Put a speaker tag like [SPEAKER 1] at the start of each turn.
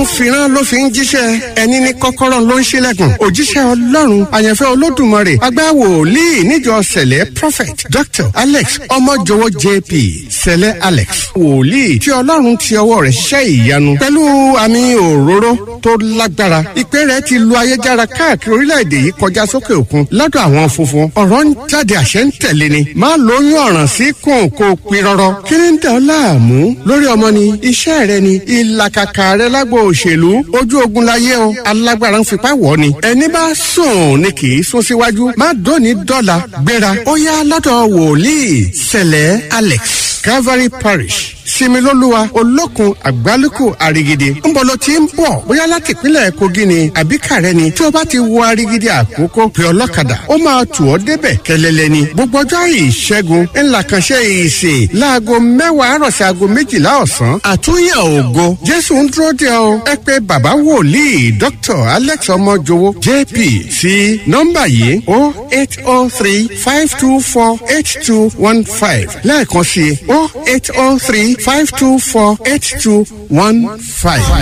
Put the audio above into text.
[SPEAKER 1] ọlọ́run fìran ló fi ń jíṣẹ́ ẹni ní kọ́kọ́rọ́ ló ń ṣílẹ̀kùn òjíṣẹ́ ọlọ́run àyànfẹ́ olódùmarè agbáwòlíì níjọ sẹ̀lẹ̀ prophet dr alex ọmọjọwọ jp sẹ̀lẹ̀ alex wòlíì tí ọlọ́run ti ọwọ́ rẹ̀ ṣiṣẹ́ ìyanu pẹ̀lú àmì òróró tó lágbára ìpè rẹ̀ ti lu ayéjára káàkiri orílẹ̀-èdè yìí kọjá sókè òkun lọ́dọ̀ àwọn funfun ọ̀rọ̀ ń jáde àṣẹ ń tẹ̀lé ni má lóyún ọ̀ràn sí kùn kó pirọrọ kí ni ń dẹ̀ ọ́ láàmú lórí ọmọ ni iṣẹ́ rẹ ni ìlàkàkà rẹ lágbo òṣèlú ojú ogun láyé o alágbára ń fipá wọ̀ ni ẹni bá sùn ni kì í sún síwájú má dóni dọ́là gbéra ó yá lọ́dọ̀ wòlíì sẹ̀lẹ̀ alex calvary parish similoluwa olókun àgbálùkù àrigidi ńbọlọ tí ń bọ̀ bóyá láti ìpínlẹ̀ kogi ni àbí kàrẹ́ ni tí o bá ti wọ àrigidi àkókò pé ọlọ́kadà ó máa tù ọ́ débẹ̀ kẹlẹ́lẹ́ ni gbogbo ọjọ́ ìṣẹ́gun ńlá kan ṣe ìsìn láago mẹ́wàá àròsí aago méjìlá ọ̀sán àtúnyàn ògo jésù ń dúró de ọ ẹ pé bàbá wòlíì dr alex ọmọjọwọ jp sí nọ́mbà yìí o eight o three five two four eight two one five lẹ́ẹ̀kan sí o eight o three five two four eight two one five.